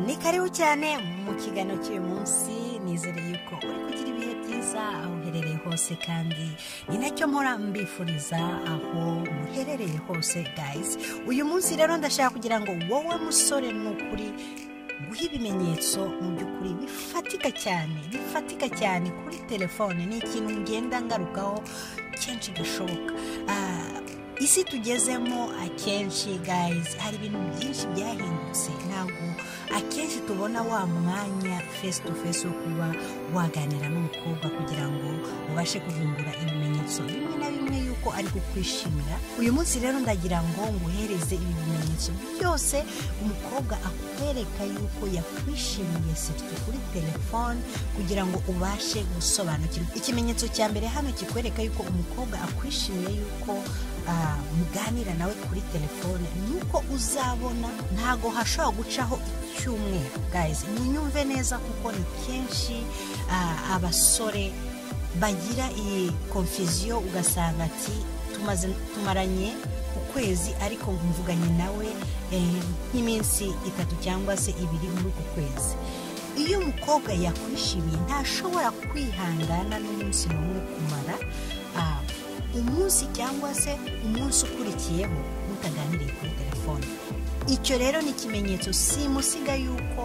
ni karibu cyane mu kiganiro cy'uyu munsi nizere yuko uri kugira ibihe byiza aho uherereye hose kandi ni nacyo mpora mbifuriza aho muherereye hose guys uyu munsi rero ndashaka kugira ngo wowe musore n'ukuri guha ibimenyetso mu by'ukuri bifatika cyane bifatika cyane kuri telefone ni ikintu ngenda ngarukaho kenshi gashoboka Ah, isi tugezemo akenshi guys hari ibintu byinshi byahindutse ntabwo akenshi tubona wa mwanya face to face wo kuba waganira n'umukobwa kugira ngo ubashe kuvumbura ibimenyetso bimwe na bimwe yuko ari kukwishimira uyu munsi rero ndagira ngo nguhereze ibi bimenyetso byose umukobwa akwereka yuko yakwishimiye sirtu kuri telefone kugira ngo ubashe gusobanukirwa ikimenyetso cya mbere hano kikwereka yuko umukobwa akwishimiye yuko ah, muganira nawe kuri telefone nuko uzabona ntago hashobora gucaho icyumweru guys ninyumve neza kuko ni kenshi ah, abasore bagira iyi konfiziyo ugasanga ati tumaze tumaranye ukwezi ariko mvuganye nawe eh, nk'iminsi itatu cyangwa se ibiri muri uku kwezi iyo umukobwa yakwishimiye ntashobora kwihangana n'umunsi n'umwe kumara ah, umunsi cyangwa se umunsi ukurikiyeho mutaganiriye kuri telefone icyo rero ni ikimenyetso simusiga yuko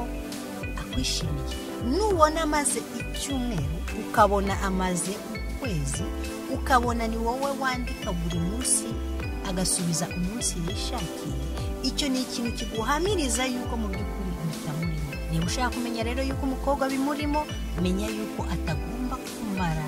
akwishimiye nubona amaze icyumweru ukabona amaze ukwezi ukabona ni wowe wandika buri munsi agasubiza umunsi yishakiye icyo ni ikintu kiguhamiriza yuko mu by'ukuri bitamurimo niba ushaka kumenya rero yuko umukobwa bimurimo menya yuko atagomba kumara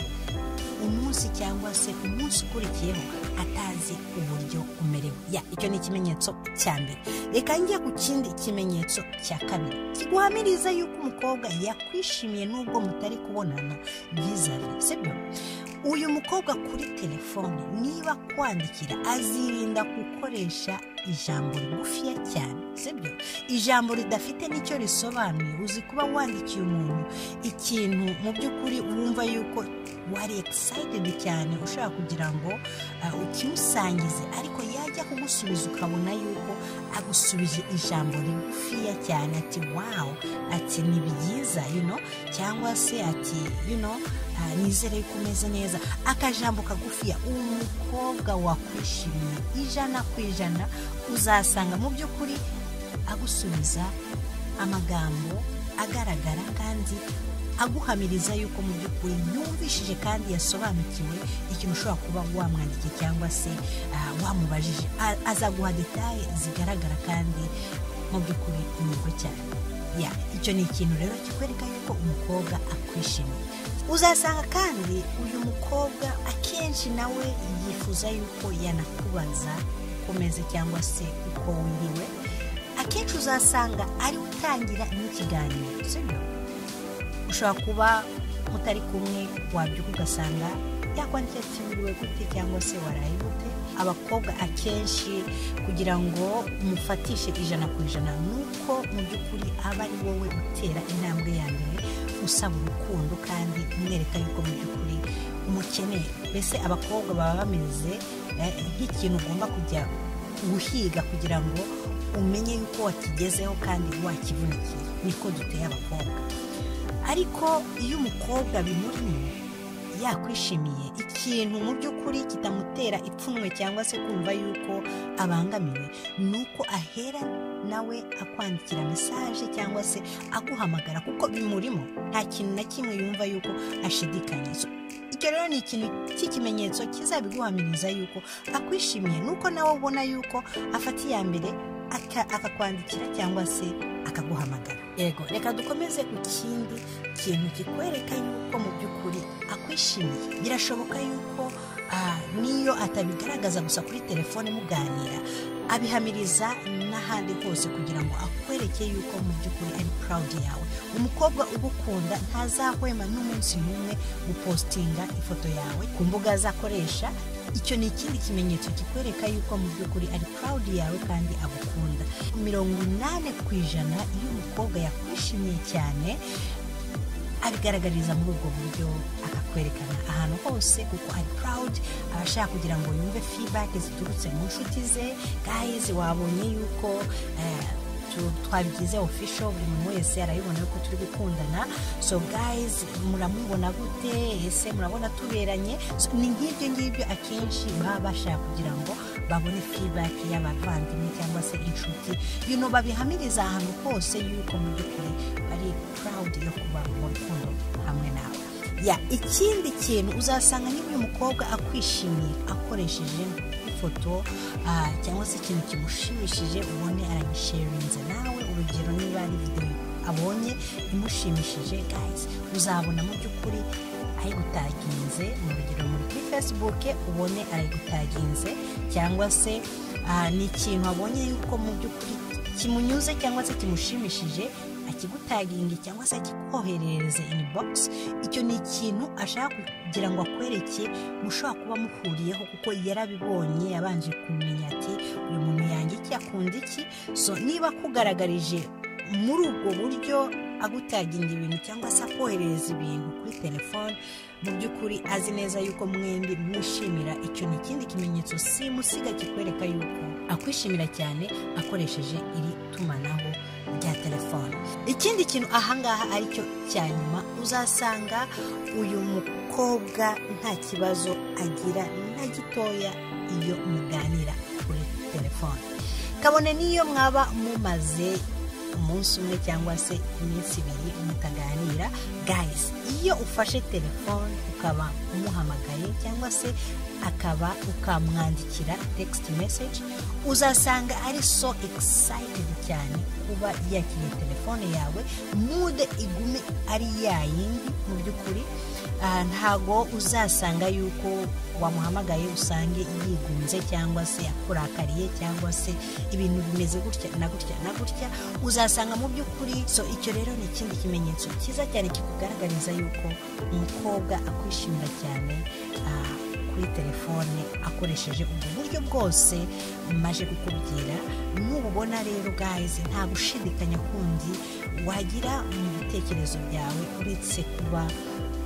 umunsi cyangwa se umunsi ukurikiyeho atazi uburyo umerewe ya icyo ni ikimenyetso cya mbere reka njye ku kindi kimenyetso cya kabiri kiguhamiriza yuko umukobwa yakwishimiye n'ubwo mutari kubonana vizavi sibyo uyu mukobwa kuri telefone niba kwandikira azirinda gukoresha ijambo rigufiya cyane sibyo ijambo ridafite n'icyo risobanuye uzi kuba wandikiye umuntu ikintu mu by'ukuri wumva yuko wari excited cyane ushaka kugira ngo uh, ukimusangize ariko yajya kugusubiza ukabona yuko agusubije ijambo rigufiya cyane ati wow ati ni byiza you know cyangwa se ati you know uh, nizere ko umeze neza akajambo kagufiya umukobwa wakwishimiye ijana ku ijana uzasanga mu by'ukuri agusubiza amagambo agaragara kandi aguhamiriza yuko mu by'ukuri yumvishije kandi yasobanukiwe ikintu ushobora kuba wamwandikiye cyangwa se ah, wamubajije A- azaguha detaye zigaragara kandi mu by'ukuri inyungu cyane ya icyo ni ikintu rero kikwereka yuko umukobwa akwishimiye uzasanga kandi uyu mukobwa akenshi nawe yifuza yuko yanakubaza uko umeze cyangwa se uko wiriwe akenshi uzasanga ari we utangira n'ikiganiro sibyo ushobora kuba mutari kumwe wabyuka ugasanga yakwandikiye ati wiriwe gute cyangwa se waraye gute abakobwa akenshi kugira ngo umufatishe ijana ku ijana nuko mu by'ukuri aba ari wowe utera intambwe ya mbere usaba urukundo kandi umwereka yuko mu by'ukuri umukeneye mbese abakobwa baba bameze eh, nk'ikintu ugomba kujya guhiga kugira ngo umenye yuko wakigezeho kandi wakivunikiye niko duteye abakobwa ariko iyo umukobwa bimurimo yakwishimiye ikintu mu by'ukuri kitamutera ipfunwe cyangwa se kumva yuko abangamiwe ni uko ahera nawe akwandikira mesaje cyangwa se aguhamagara kuko bimurimo nta kintu na kimwe yumva yuko ashidikanya So, icyo rero ni ikintu cy'ikimenyetso kizabiguhamiriza yuko akwishimiye nuko nawe ubona yuko afata iya mbere aka- akakwandikira cyangwa se akaguhamagara yego reka dukomeze ku kindi kintu kikwereka yuko mu by'ukuri akwishimiye birashoboka yuko ah, n'iyo atabigaragaza gusa kuri telefone muganira abihamiriza n'ahandi hose kugira ngo akwereke yuko mu by'ukuri ari proud yawe umukobwa ugukunda ntazahwema n'umunsi n'umwe gupostinga ifoto yawe ku mbuga azakoresha icyo ni ikindi kimenyetso kikwereka yuko mu by'ukuri ari proud yawe kandi agukunda mirongo inani ku ijana iyo umukobwa yakwishimiye cyane abigaragariza muri ubwo buryo akakwerekana ahantu hose kuko ari proud aba ashaka kugira ngo yumve feedback ziturutse mu nshuti ze guys wabonye yuko eh, tu- twabyize official buri muntu wese arabibona ko turi gukundana so guys muramubona gute ese murabona tuberanye So, ni nk'ibyo ngibyo akenshi baba bashaka kugira ngo babone feedback y'abavandimwe cyangwa se inshuti you know babihamiriza ahantu hose yuko mu by'ukuri bari proud yo kuba mu rukundo hamwe nawe ya ikindi kintu uzasanga niba uyu mukobwa akwishimiye akoresheje ifoto ah, cyangwa se ikintu kimushimishije ubone arabisharinze nawe urugero niba ari videwo abonye imushimishije guys uzabona mu by'ukuri ayigutaginze mu rugero muri kuri facebook ubone arayigutaginze cyangwa se ah, ni ikintu abonye yuko mu by'ukuri kimunyuze cyangwa se kimushimishije akigutaginge cyangwa se akikoherereze inibogisi icyo ni ikintu ashaka kugira ngo akwereke mushobora kuba muhuriyeho kuko yarabibonye yabanje kumenya ati uyu muntu yanjye iki akunda iki so niba akugaragarije muri ubwo buryo agutaginga ibintu cyangwa se akoherereza ibintu kuri telefone mu by'ukuri azi neza yuko mwembi mwishimira icyo ni ikindi kimenyetso simusiga kikwereka yuko akwishimira cyane akoresheje iri tumanaho rya telefone ikindi kintu ahangaha aricyo cya nyuma uzasanga uyu mukobwa nta kibazo agira na gitoya iyo muganira kuri telefone kabone n'iyo mwaba mumaze umunsi umwe cyangwa se iminsi ibiri mutaganira guys iyo ufashe telefone ukaba umuhamagaye cyangwa se akaba ukamwandikira text message uzasanga ari so excited cyane kuba yakiriye telefone yawe mude igume ari ya yindi mu by'ukuri Ah, ntago uzasanga yuko wamuhamagaye usange yigunze cyangwa se yakurakariye cyangwa se ibintu bimeze gutya na gutya na gutya uzasanga mu by'ukuri so icyo rero ni ikindi kimenyetso cyiza cyane kikugaragariza yuko umukobwa akwishimira cyane ah, kuri telefone akoresheje ubwo buryo bwose maje kukubwira nububona rero gayizi nta gushidikanya kundi wagira mu bitekerezo byawe uretse kuba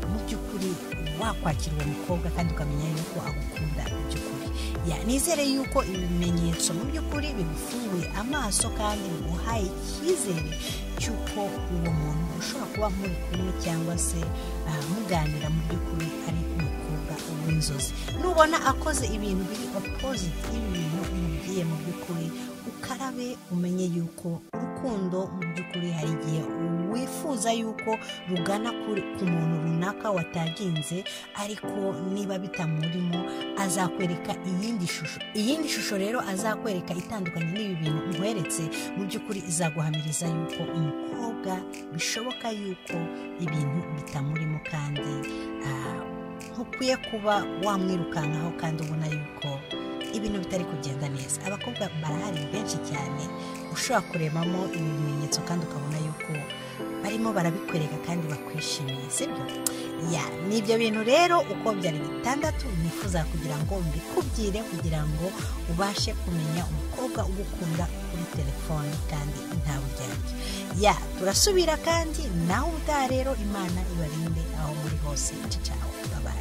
mu by'ukuri wakwakira uwo mukobwa kandi ukamenya yuko agukunda mu by'ukuri Ya, nizere yuko ibimenyetso mu by'ukuri bigufunguye amaso kandi biguhaye icyizere cy'uko uwo muntu ushobora kuba muri kumwe cyangwa se ah, muganira mu by'ukuri ari umukobwa w'inzozi nubona akoze ibintu biri opposite y'ibintu umubwiye mu by'ukuri ukarabe umenye yuko urukundo mu by'ukuri hari igihe wifuza yuko rugana kuri- ku muntu runaka wataginze ariko niba bitamurimo azakwereka iyindi shusho iyindi shusho rero azakwereka itandukanye n'ibi bintu umuheretse mu by'ukuri izaguhamiriza yuko umukobwa bishoboka yuko ibintu bitamurimo kandi ah, ntukwiye kuba wamwirukankaho kandi ubona yuko ibintu bitari kugenda neza abakobwa barahari benshi cyane ushobora kurebamo ibi bimenyetso kandi ukabona yuko barimo barabikwereka kandi bakwishimiye sibyo ya ni ibyo bintu rero uko byari bitandatu nifuza kugira ngo mbikubwire kugira ngo ubashe kumenya umukobwa ugukunda kuri telefone kandi nta buryarya ya turasubira kandi nawe ubutaha rero imana ibarinde aho muri hose igice cyawe babaye